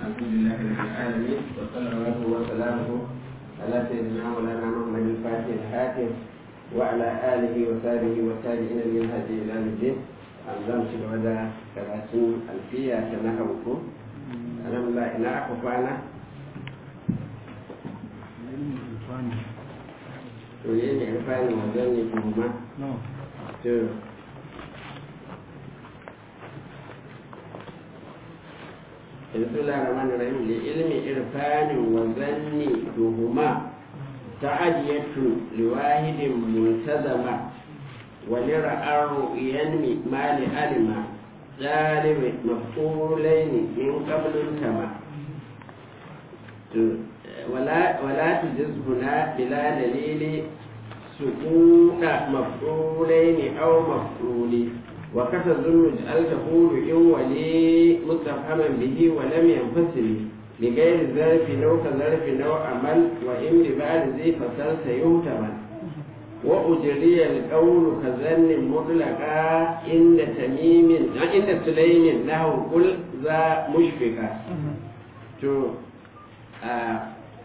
الحمد لله رب العالمين وصلوات وسلامه على سيدنا مولانا محمد الفاتح الحاكم وعلى اله وصحبه والتابعين من هدي الى الدين أنزل في الوداع كراتين ألفية تنهوكم ألم لا إنا أكفانا Oye, ne rufani wajen ne kuma? To, بسم الله الرحمن الرحيم لعلم إرفان وظن دهما تعدية لواحد ملتزمة ولرأى ينمي ما لعلم ظالم مفعولين من قبل التمام ولا ولا تجز هنا بلا دليل سكون مفعولين أو مفعولين وكتظن اجعل تقول إن ولي مستفهما به ولم ينفصل لغير ظرف لو كظرف لو عمل وإن ببعد ذي فصل سيهتمل وأجري القول كظن مطلقا عند تميم عند سليم له قل ذا مشفقا تو آه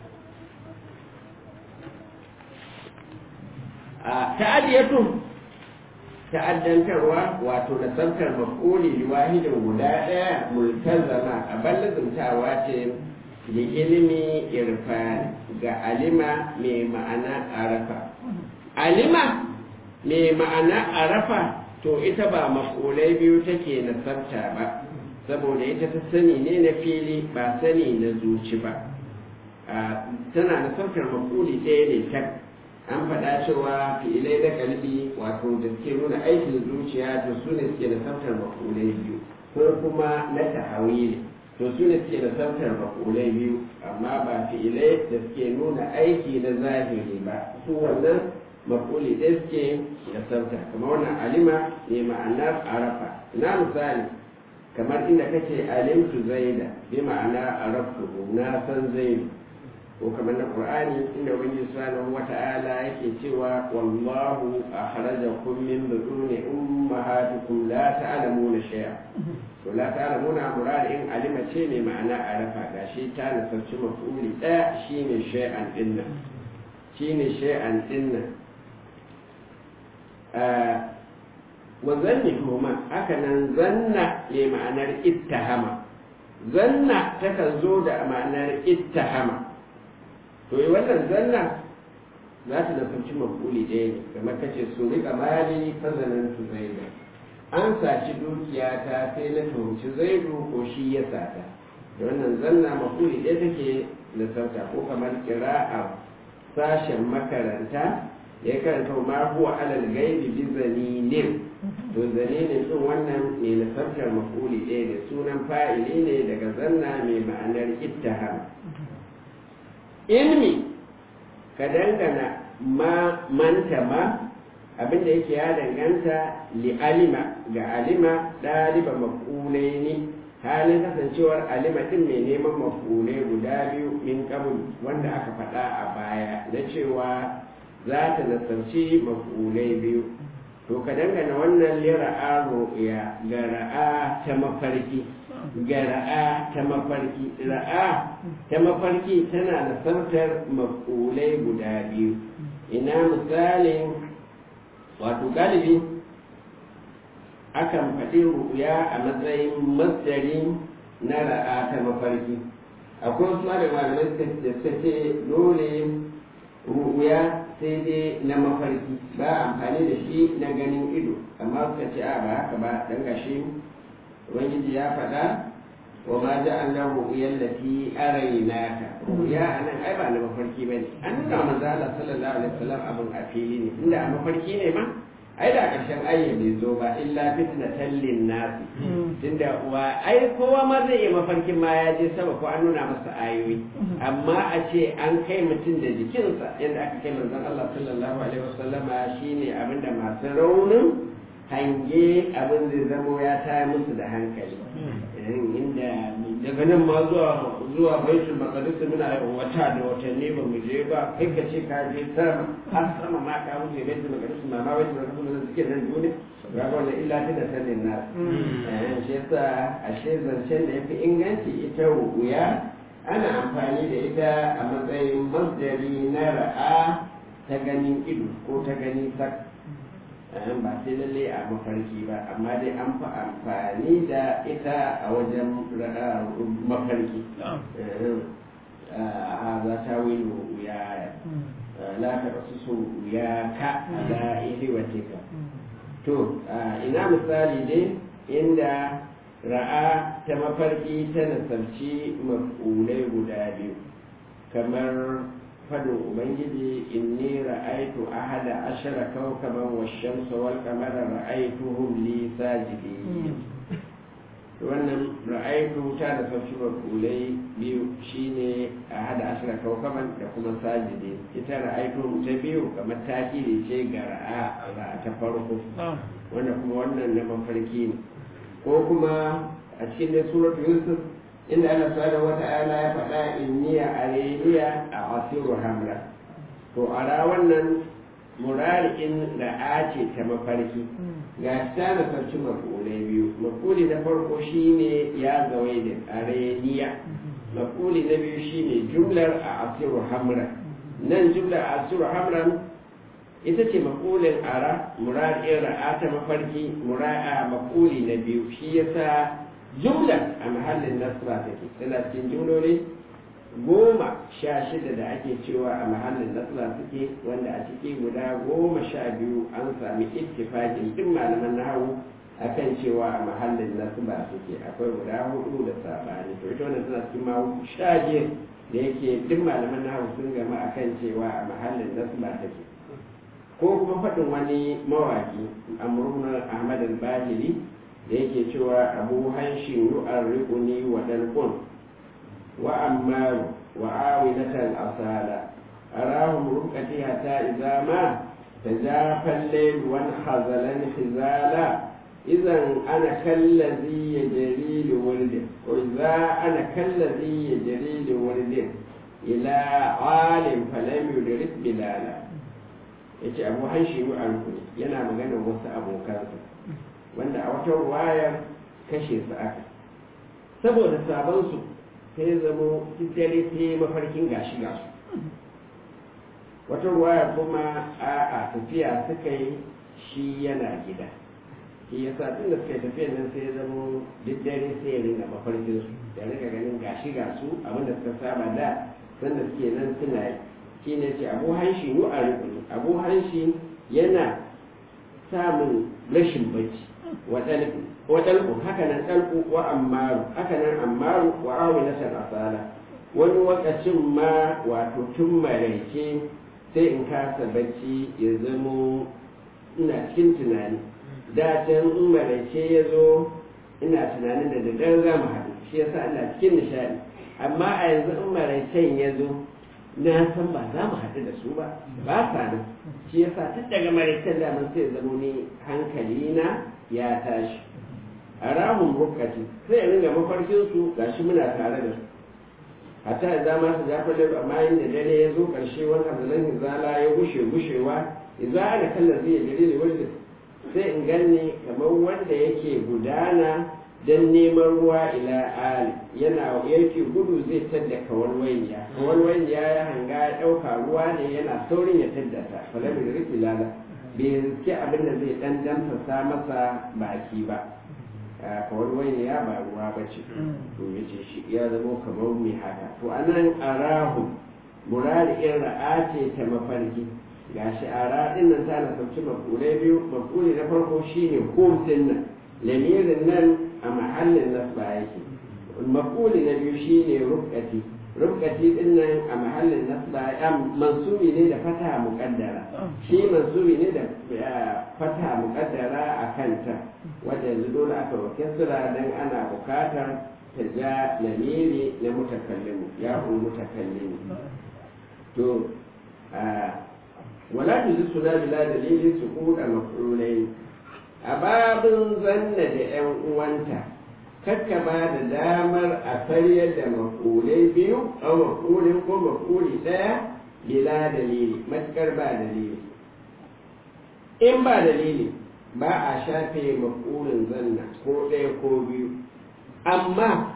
آه تعدية ta'addantarwa wato nasantar mafuli liwahidin guda ɗaya multazama a ballazumtawa ce da ilimi irfani ga alima mai ma'ana arafa alima mai ma'ana arafa to ita ba mafulai biyu take nasarta ba saboda ita ta sani ne na fili ba sani na zuci ba tana nasartar mafuli ɗaya ne tak an faɗa cewa fi'ilai da kalbi wato da suke nuna aikin zuciya to su ne suke da tsaftar makulai biyu ko kuma na tahawili to su ne suke da tsaftar makulai biyu amma ba fi'ilai da suke nuna aiki na zahiri ba su wannan makuli ɗaya suke da tsafta kamar wannan alima ne ma'anar arafa na misali kamar inda kace alimtu zaida bi ma'ana araftu na san zaidu ko kamar na qur'ani inda ubangiji subhanahu wata'ala yake cewa wallahu akhrajakum min butuni ummahatikum la ta'lamuna shay'a to la ta'lamuna murad in alima ce ne ma'ana arafa gashi ta nasarci mafuli daya shine shay'an dinna shine shay'an dinna wa zanni kuma haka nan zanna ne ma'anar ittahama zanna takan zo da ma'anar ittahama to yi wannan zanna za ta nasarci mafuli ɗaya ne kamar kace su riƙa mali fazanan tu zaidu an saci dukiya ta sai na tuhumci zaidu ko shi ya sata da wannan zanna mafuli ɗaya take nasarta ko kamar kira'a sashen makaranta ya karanta ma huwa alal gaibi bi zaninin to zaninin din wannan ne nasartar mafuli ɗaya da sunan fa'ili ne daga zanna mai ma'anar ittiham ilmi ka dangana ma manta ma abinda yake ya danganta li alima ga alima ɗaliba mafulai ne halin kasancewar alima ɗin mai neman mafulai guda biyu min kabul wanda aka faɗa a baya na cewa za ta nasarci mafulai biyu to ka dangana wannan lira'a ru'ya ga ra'a ta mafarki ga ra'a ta mafarki ra'a ta mafarki tana da sautar makulai guda biyu ina misalin wato galibi akan faɗi ru'ya a matsayin masdari na ra'a ta mafarki akwai wasu da malamai da suka ce dole ru'ya sai dai na mafarki ba amfani da shi na ganin ido amma suka ce a ba haka ba dan gashi ubangiji ya faɗa wa ma ja'alna ru'yan lati araynaka ru'ya anan ai ba na mafarki bane an nuna manzo Allah sallallahu alaihi wasallam abin a fili ne inda a mafarki ne ma ai da ƙarshen ayya bai zo ba illa fitnatan linnasi tunda wa ai kowa ma zai iya mafarkin ma ya je sama ko an nuna masa ayoyi amma a ce an kai mutum da jikinsa yadda aka kai manzon Allah sallallahu alaihi wasallama shine abinda masu raunin hange abin zai zamo ya taya musu da hankali inda daga nan ma zuwa zuwa baitul maqdis muna wata da watanni ba mu je ba kai ka ce ka je sama har sama ma ka wuce baitul maqdis ma ma baitul maqdis da suke nan duniya ga wannan illa ta da sanin nas eh shi yasa ashe zancen da yafi inganci ita ru'uya ana amfani da ita a matsayin masdari na ra'a ta ganin ido ko ta gani sak ba sai lalle a mafarki ba amma dai an fi amfani da ita a wajen mafarki a za ta wilo ya la ta rasu so ya ka ala ihwatika to ina misali dai inda ra'a ta mafarki ta nasarci maf'ulai guda biyu kamar fadin ubangiji inni ra'aitu ahada ashara kawkaban wash-shamsa wal qamara ra'aituhum li sajidin wannan ra'aitu ta da sauci maf'ulai biyu shine ahada ashara kawkaban da kuma sajidin ita ra'aitu ta biyu kamar takiri ce ga ra'a ra'a ta farko wanda kuma wannan na mafarki ne ko kuma a cikin da suratul yusuf inda Allah subhanahu wata'ala ya faɗa inniya areniya a asiru hamra to ara wannan murari'in da a ce ta mafarki ga ta da sarci mafulai biyu mafuli na farko shine ya zawai da areniya mafuli na biyu shine jumlar a asiru hamra nan jumlar a asiru hamra ita ce mafulin ara murari'in ra'a ta mafarki mura'a mafuli na biyu shi yasa jumla a mahallin nasra take tana cikin jumloli goma sha shida da ake cewa a mahallin nasra suke wanda a ciki guda goma sha biyu an sami ittifaqin duk malaman nahawu akan cewa a mahallin nasba suke akwai guda hudu da sabani to ita wannan tana cikin mawu sha biyar da yake duk malaman nahawu sun gama akan cewa a mahallin nasba take ko kuma faɗin wani mawaki amrun ahmad al-bahili da yake cewa abu hanshin yu'arriquni wa dalqun wa ammaru wa awilatan asala arahum rukati hatta idza ma tajafa al-layl wa hazalan hizala idan ana kallazi yajri li waldin wa idza ana kallazi yajri li waldin ila alim falam yudrik bilala yace abu hanshin yu'arriquni yana magana wasu abokansa wanda a wata wayar kashe su aka saboda sabansu sai zamo dare sai mafarkin gashi gasu wata waya kuma a a tafiya suka yi shi yana gida shi ya sa tun da suka yi tafiyan nan sai zamo duk dare sai ya ringa mafarkin su da ringa ganin gashi gasu abinda suka saba da sanda suke nan suna yi shi ne ce abu hanshi yu a rukuni abu hanshi yana samun rashin bacci waɗalƙu haka nan ɗalƙu wa ammaru haka nan ammaru wa awilatan asala wani wakacin ma wato tun maraice sai in kasa bacci ya zamo ina cikin tunani da can in maraice ya zo ina tunanin da daddare za mu haɗu shi yasa ina cikin nishaɗi amma a yanzu in maraicen ya zo na san ba za mu haɗu da su ba ba sa nan shi yasa tun daga maraicen daman sai zamo ni hankali na ya tashi a rahun bukati sai ringa mafarkin su gashi muna tare da su hatta ya zama su jafa da amma inda dare ya zo karshe wani hazalan hizala ya gushe gushewa idza ana kallon zai dare da wanda sai in ganni kamar wanda yake gudana don neman ruwa ila ali yana yake gudu zai tadda kawalwaiya kawalwaiya ya hanga ya ɗauka ruwa ne yana saurin ya tadda ta falamin da rike lala bai riske abin da zai dan damfasa masa baki ba kawalwaiya ba ruwa ba ce to ya ce shi ya zama kamar mai haka to anan arahu murari in ra'a ce ta mafarki gashi ara din nan ta na sauci mafulai biyu mafuli na farko shine humsin nan lamirin nan a mahallin nasba yake mafuli na biyu shine rukati rukati din nan a mahallin nasba ya mansubi ne da fata muqaddara shi mansubi ne da fata muqaddara a kanta wanda yanzu dole aka roke sura dan ana bukatar ta ja lamiri na mutakallimu ya ul mutakallimu to wala tuzi suna bila dalilin su kuɗa mafulai a babin zanna da 'yan uwanta kakka ba da damar a karyar da mafulai biyu a mafulin ko mafuli ɗaya bila dalili matukar ba dalili in ba dalili ba a shafe maf'ulin zanna ko ɗaya ko biyu amma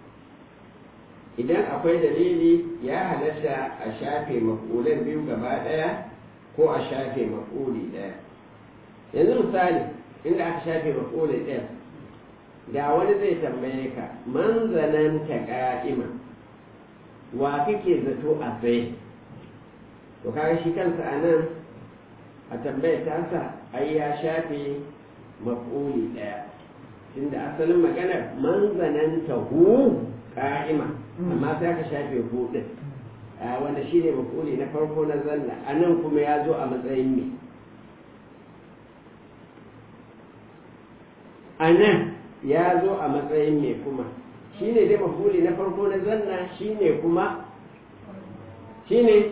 idan akwai dalili ya halatta a shafe maf'ulan biyu gaba ɗaya ko a shafe maf'uli ɗaya yanzu misali inda aka shafe maf'uli ɗaya da wani zai tambaye ka man zananta ka'ima wa kake zato a tsaye to kaga shi kansa a nan a tambayar tasa ai ya shafe maf'uli ɗaya tunda asalin maganar man zananta hu ka'ima amma sai aka shafe hu ɗin wanda shi ne maf'uli na farko na zanna a nan kuma ya zo a matsayin me a nan ya zo a matsayin me kuma shi ne dai maf'uli na farko na zanna shi ne kuma shi ne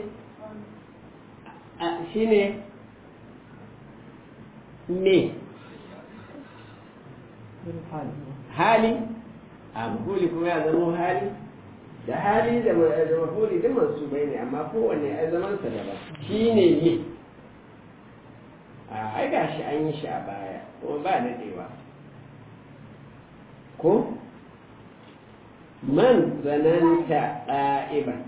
shi ne me hali a mafuli kuma ya zama hali da hali da mafuli duk masu bai ne amma kowanne ya zaman sa daban shi ne me a ai gashi an yi shi a baya kuma ba daɗewa ko man zananta ɗa'iban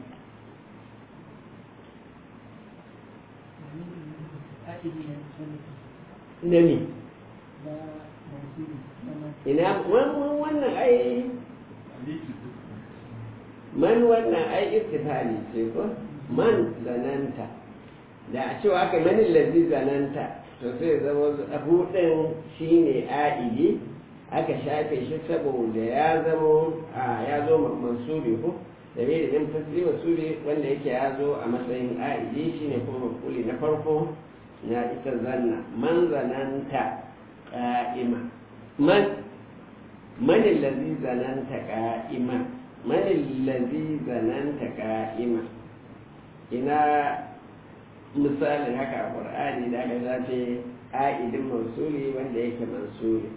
na me ina wannan ai man wannan ai istifali ce ko man zananta da a cewa aka manin lazi zananta to sai zama hudun shine a'idi aka shafe shi saboda ya zama a ya zo mansubi ko da bai da ɗin tasiri masuli wanda yake ya zo a matsayin a'idi shine kuma mafuli na farko na ita zanna man zananta ƙa'ima man manin lazi zananta ƙa'ima manin lazi zananta ƙa'ima ina misalin haka a ƙur'ani da aka zace a'idin mansuri wanda yake mansuri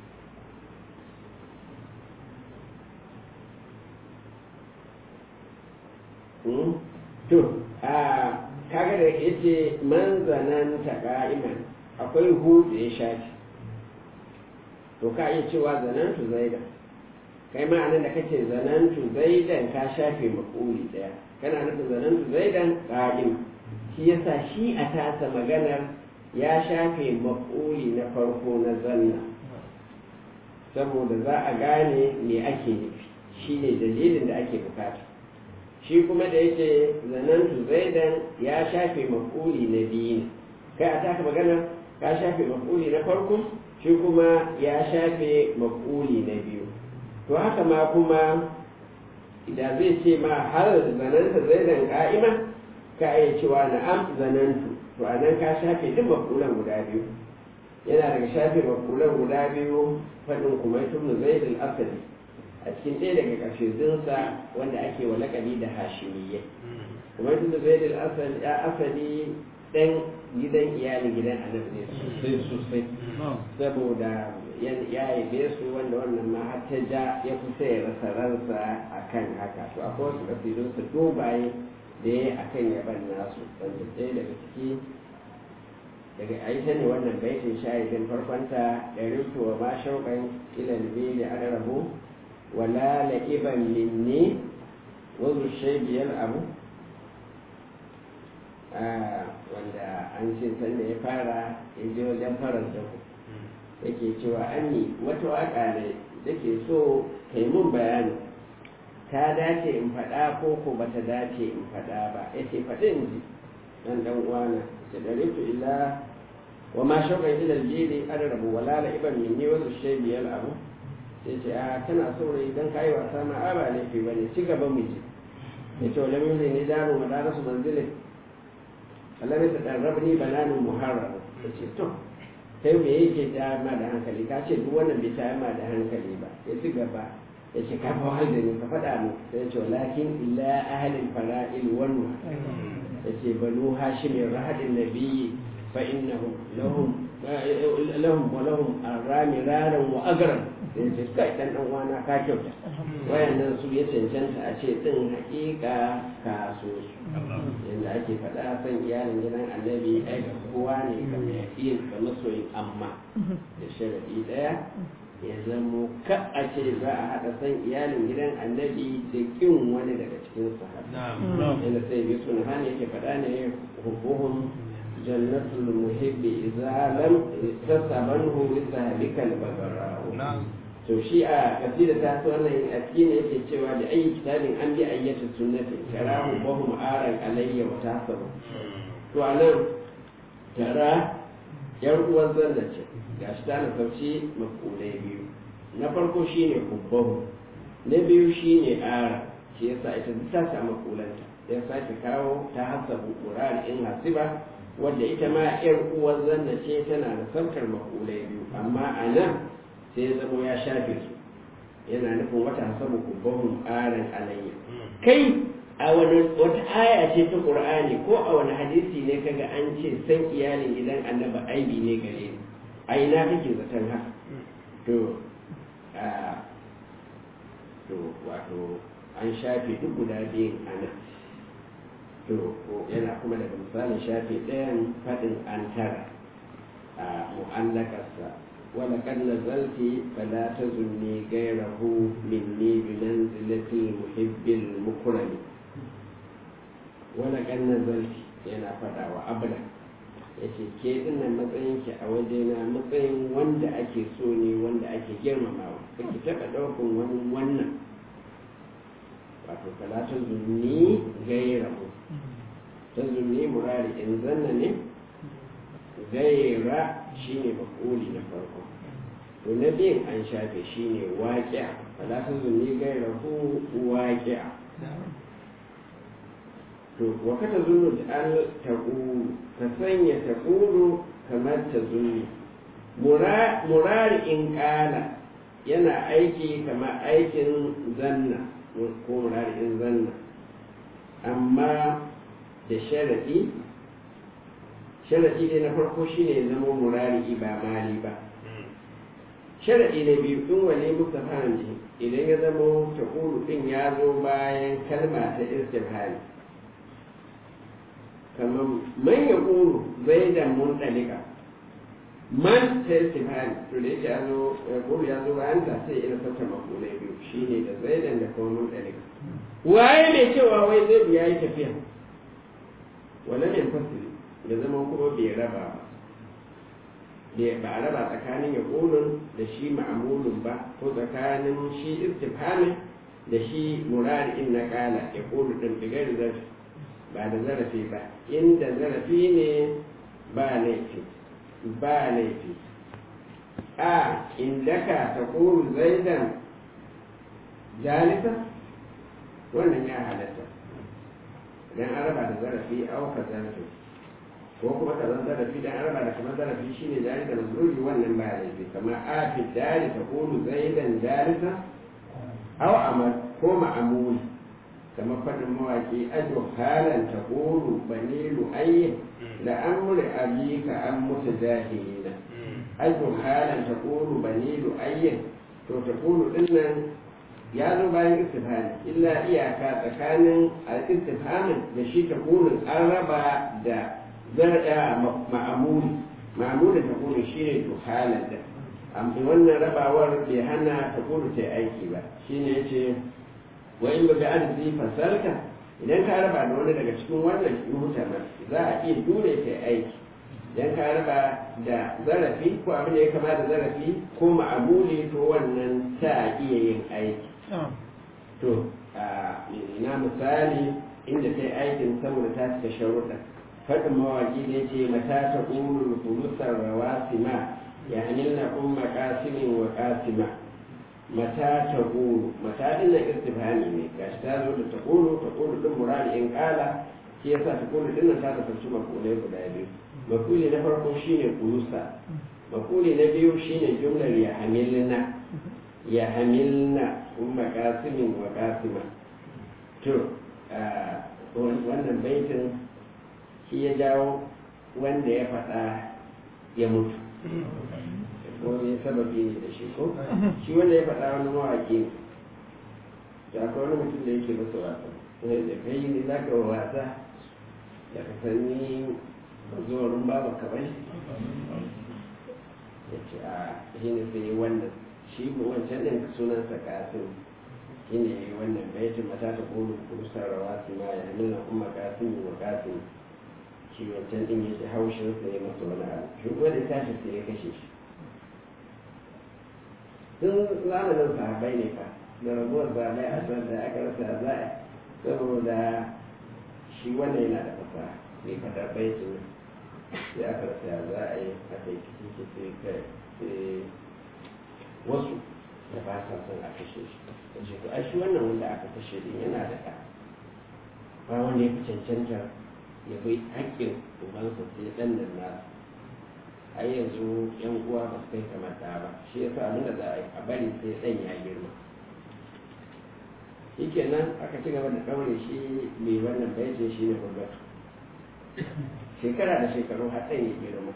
to a kaga da yace man zananta qa'iman akwai hu da ya shafi to ka iya cewa zanantu zaidan kai ma anan da kace zanantu zaidan ka shafe maquli daya kana nufin zanantu zaidan qa'im shi yasa shi a tasa maganar ya shafe maquli na farko na zanna saboda za a gane me ake nufi shine dalilin da ake bukata shi kuma da yake zanantu zaidan ya shafe mafuli na biyu ne kai a taka magana ka shafe mafuli na farko shi kuma ya shafe mafuli na biyu to haka ma kuma idan zai ce ma har zananta zaidan ka'ima ka iya cewa na'am zanantu to a nan ka shafe duk mafulan guda biyu yana daga shafe mafulan guda biyu faɗin kuma tun zaidul asali a cikin ɗaya daga ƙarshensa wanda ake wa laƙabi da hashimiyya kuma tun da zaidul asali ɗan gidan iyalin gidan annabi ne sosai sosai saboda ya yabe su wanda wannan ma har ta ja ya kusa ya rasa ransa a kan haka to akwai wasu ƙasidunsa dogaye da ya a kan yaban nasu wanda ɗaya daga ciki daga aisha ne wannan baitin shahidin farkonta da rufuwa ma shauƙan ilal da an rabu wala la'iban minni wazu shaibiyar abu wanda an ce sanda ya fara ya je wajen faranta yake cewa anni wata waka ne da ke so kai mun bayani ta dace in faɗa ko ko bata dace in faɗa ba ya ce faɗin ji dan dan uwana ce da ritu illa wa ma shauƙan ila aljili an rabu wala la'iban minni wazu shaibiyar abu sai ce a kana saurayi don kayi wasa ma a ba laifi ba ne ci gaba mu ji ya ce wale mun ne daro ma dara su manzilin Allah ne ta ɗarraba ni bananin muharrar ya ce to kai me yake ta ma da hankali ka ce duk wannan bai ta ma da hankali ba ya ci gaba ya ce ka fa da ni ka faɗa mu sai ya ce walakin illa ahalin fara'il wanu ya ce banu hashimin rahadin nabiyyi fa innahum lahum lahum wa lahum arami raran wa agran sai ce kai dan dan wana ka kyauta wayannan su ya cancanta a ce din hakika ka so su yanda ake faɗa san iyalin gidan annabi ai ga kowa ne ga mai yin ga masoyin amma da sharadi daya ya zamo ka a ce za a haɗa san iyalin gidan annabi da kin wani daga cikin sahabbai yadda sai bi suna hana yake faɗa ne hukuhun jannatul muhibbi idza lam tasabanhu li sahabikal bagarau to shi a kasida ta so wannan a cikin yake cewa da ayi kitabin an bi ayyata sunnati karahu wa hum aran alayya wa tasabu to anan tara yar uwan zanna ce gashi ta na sauci makulai biyu na farko shine kubbahu na biyu shine ara shi yasa ita duk ta samu kulanta ya sake kawo ta hasabu qur'an in hasiba wanda ita ma yar uwan zanna ce tana da saukar makulai biyu amma a nan sai ya zama ya shafe su yana nufin wata hasabu kubbahum aran alayya kai a wani wata aya ce ta qur'ani ko a wani hadisi ne kaga an ce san iyalin gidan annabi aibi ne gare ni a ina kake zaton haka to to wato an shafe duk guda biyun ana to yana kuma daga misalin shafe ɗayan faɗin an tara a mu'allakarsa wala kan nazalti fala tazunni gairahu minni bi manzilati muhibbil mukrami wala kan nazalti yana faɗa wa abla yace ke dinnan matsayin ki a wajena matsayin wanda ake so ne wanda ake girmamawa kake taɓa ɗaukan wani wannan wato fala tazunni gairahu tazunni murari in zanna ne gaira shine makoli na farko to na biyun an shafe shine waƙi'a fala tazunni gairahu waƙi'a to wa ka tazunnu da al taqulu ka sanya taqulu kamar tazunni murari in kala yana aiki kamar aikin zanna ko murari in zanna amma da sharaɗi sharaɗi dai na farko shine ya zama murari ba mali ba sharaɗi na biyu in wane muka fahimci idan ya zama taƙulu ɗin ya zo bayan kalma ta istifhari kamar man ya ƙuru zai da mun ɗalika man ta istifhari to da yake ya zo ya ƙuru ya zo bayan ta sai ina sauka makulai biyu shine da zaidan da kuma mun ɗalika waye mai cewa wai zai biya yi tafiya wala ne fasiri da zama kuma bai raba ba ba a raba tsakanin ya ƙulun da shi ma'amulun ba ko tsakanin shi istifhamin da shi murari'in na ƙala ya ƙulu ɗin digar zarafi ba da zarafi ba inda zarafi ne ba laifi ba laifi a indaka ta ƙulu zaidan jalisa wannan ya halatta dan an raba da zarafi auka zarafi ko kuma ka zan zarafi dan an raba da kamar zarafi shine jari da mazluli wannan ba laifi kamar a fi dari ta kulu zaidan jarisa aw amal ko ma'amul kamar fadin mawaki ajo halan ta kulu banilu ayyin da amri abika an mutu jahilina ajo halan ta kulu banilu ayyin to ta kulu dinnan ya zo bayan istifhami illa iyaka tsakanin al-istifhamin da shi ta kunin an raba da zar'a ma'amuli ma'amulin ta kunin shi ne to halar da amma wannan rabawar bai hana ta kunin ta aiki ba shi ne ya ce wa in baga arziki fasalka idan ka raba da wani daga cikin wannan muhtamar za a iya dole ta aiki idan ka raba da zarafi ko abin da ya kama da zarafi ko ma'amuli to wannan ta iya yin aiki to na misali inda ta yi aikin saboda ta cika sharuɗa faɗin mawaƙi da ce mata ta ƙulul fulusar rawasima ya hamilna umma ƙasimin wa ƙasima mata ta ƙulu mata ɗin na istifhami ne gashi ta zo da ta ƙulu ta ƙulu ɗin murari in ƙala shi yasa ta ƙulu ɗin nan ta kasance makulai guda biyu makuli na farko shine ƙulusa makuli na biyu shine jumlar ya hamilna ya hamilna umma kasimin wa kasima to wannan baitin shi ya jawo wanda ya faɗa ya mutu ko ne sababi ne da shi ko shi wanda ya faɗa wani mawaƙi ne da akwai wani mutum da yake masa wasa sai da kai ne za ka wasa da ka sani zuwarin babu ka bane ya ce a shi ne sai wannan shi ko wancan ɗin sunansa kasim shi ne wannan baitin mata ta kulu kurusar rawa su ma ya nuna kuma kasim wa kasim shi wancan ɗin ya ji haushin sa ya masa wani abu shi kuma da tashi sai ya kashe shi tun zamanin sahabai ne fa da rabuwar zaɓe a can da aka rasa za'a saboda shi wannan yana da fasaha mai fadar baitin sai aka rasa za a yi aka yi kici sai kai sai wasu da ba sa son a kashe shi da ce to ai shi wannan wanda aka kashe din yana da ɗa ba wanda ya fi cancanta ya bai haƙƙin ubansa sai ɗan nan nasu a yanzu yan uwa ba su kai kamar ɗa ba shi yasa abin da za a yi a bari sai ɗan ya girma shi kenan aka ci gaba da ɗaure shi mai wannan baitin shi ne hurgatu shekara da shekaru har ɗan ya girma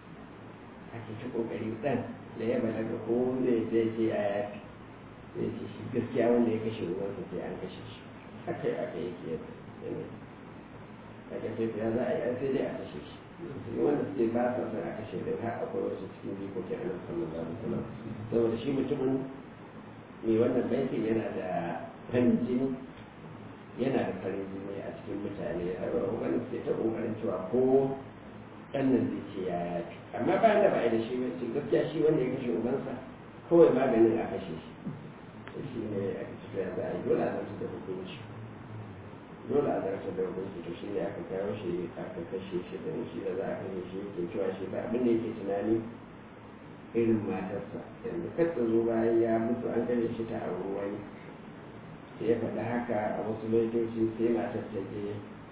ake ci ƙoƙari ɗan da ya balaga ko zai zai ce a yafi zai ce shi gaskiya wanda ya kashe ruwansa sai an kashe shi haka aka yi ke yana daga sai ya za a yi sai dai a kashe shi sai wanda suke ba sa son a kashe da har akwai wasu cikin jikokin annabi sallallahu alaihi wasallam saboda shi mutumin mai wannan baitin yana da farin jini yana da farin jini a cikin mutane har wani suke ta kokarin cewa ko ɗan nan zai ce ya yafi amma bayan da ba a da shi ba gaskiya shi wanda ya kashe ubansa kawai maganin a kashe shi shi ne a cikin ya za a yi dole a zarta da hukunci dole a zarta da hukunci to shi ne aka kawo shi aka kashe shi da shi da za a kashe shi yake cewa shi ba abin da yake tunani irin matarsa yanzu kar ta zo bayan ya mutu an kashe shi ta auri wani sai ya faɗi haka a wasu lokaci sai matar ta je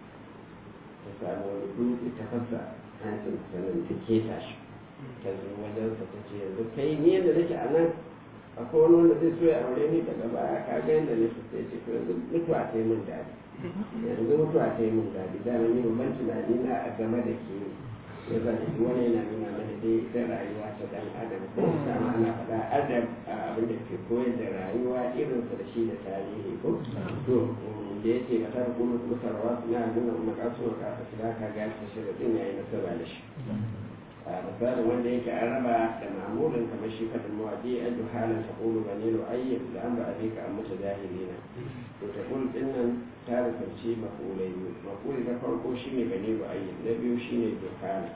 ta samu wani dutse ta fasa hancin sannan ta keta shi ta zo wajensa ta ce yanzu kai ni yadda nake a nan akwai wani wanda zai so ya aure ni daga baya ka ga yadda ne sai ce to yanzu mutuwa ta yi min daɗi yanzu mutuwa ta yi min daɗi da ni babban tunani na a game da ke ya za ta wani yana nuna mana dai ita rayuwa ta dan adam ko dama ana faɗa adam a abin da ke koyar da rayuwa irinsa da shi da tarihi ko to da ya ce ba ta kuma kusarwa na nuna makasu wa kasa shiga ka ga ta shirin ya yi nasara da shi a misalin wanda yake an raba da ma'amulin kamar shi fadin mawaƙi a juhalin ta ƙulu ba ne ayyar da an ba a ka an mutu jahili na to ta ƙulu ɗin nan ta rufarci maƙulai biyu maƙuli na farko shi ne ba ne ayyar na biyu shi ne juhalin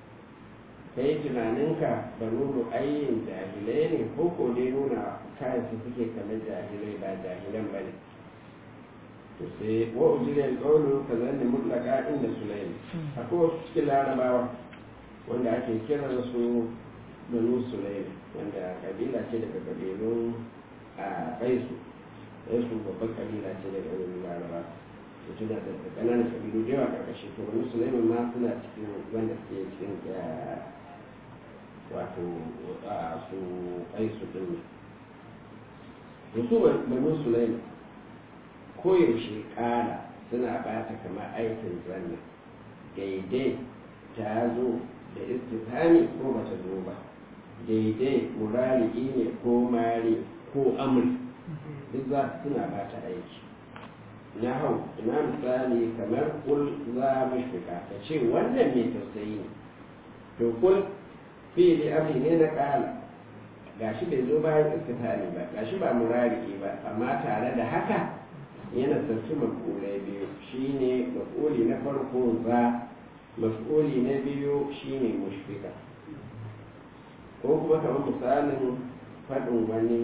ka yi tunaninka ba nuna ayyin jahilai ne ko ko dai nuna kayan su suke kamar jahilai ba jahilan ba ne to sai wa ujiyar ƙaunar ka zanne mutlaka inda sulaimi akwai wasu cikin larabawa wanda ake kiran su banu sulaim wanda kabila ce daga kabilun a kaisu kaisu babban kabila ce daga wani laraba da tuna da kananan kabilu da yawa karkashi to banu sulaim ma suna cikin wanda suke cikin wato su kaisu din da su banu sulaim koyaushe kala suna bata kamar aikin zanna daidai ta zo da istifhami ko bata zo ba daidai murari ne ko mari ko amri duk za suna ba ta aiki na hau ina misali kamar kul za mu shiga ta ce wannan mai tausayi ne to kul fili amri ne na kala gashi bai zo bayan istifhami ba gashi ba murari ba amma tare da haka yana sarki makulai biyu shine makuli na farko za maf'uli na biyu shine mushfika ko kuma kamar misalin faɗin wani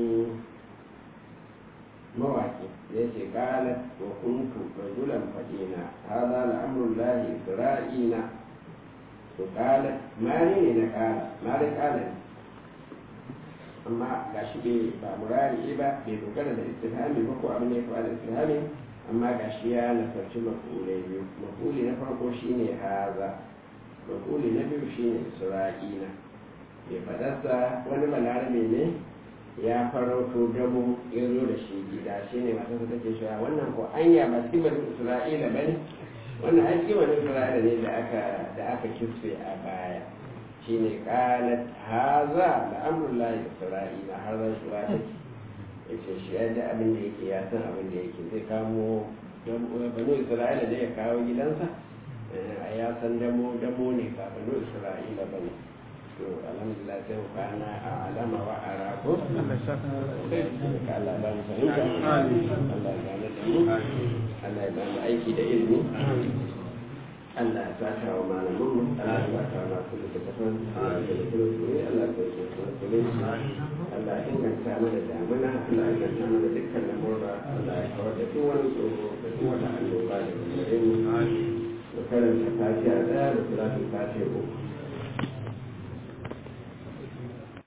mawaki da yake kala wa kuntu rajulan fadina hada al'amrul lahi isra'ina to kala mari ne na kala mari kala ne amma gashi bai ba murari ba bai dogara da istifhami ba ko abin da ya faɗa da istifhami amma ga shi ya nasarci mafulai biyu mafuli na farko shine haza mafuli na biyu shine isra'ila mai fadarsa wani balarabe ne ya farauto dabo ya zo da shi gida shi ne masu su take cewa wannan ko anya ba sibar isra'ila ba ne wannan aiki wani isra'ila ne da aka da aka kisfe a baya shine qalat haza da amrullahi isra'ila har ran shi wata yace shi ya da abin da yake ya san abin da yake zai kamo banu isra'ila da ya kawo gidansa a ya san damo damo ne ba banu isra'ila ba ne to alhamdulillah sai mu kwana a alama wa a rako Allah ba mu fahimta Allah ya gane da mu Allah ya ba mu aiki da ilimi Allah ya saka wa malamin mu Allah ya saka wa masu da tafan Allah ya saka wa Allah ya saka wa musulunci Allah ya inganta mana damuna Allah ya inganta mana dukkan lamurra Allah ya kawar da duk wani tsoro da duk wata annoba da gare mu da karanta fatiha ɗaya da salatin fatiha uku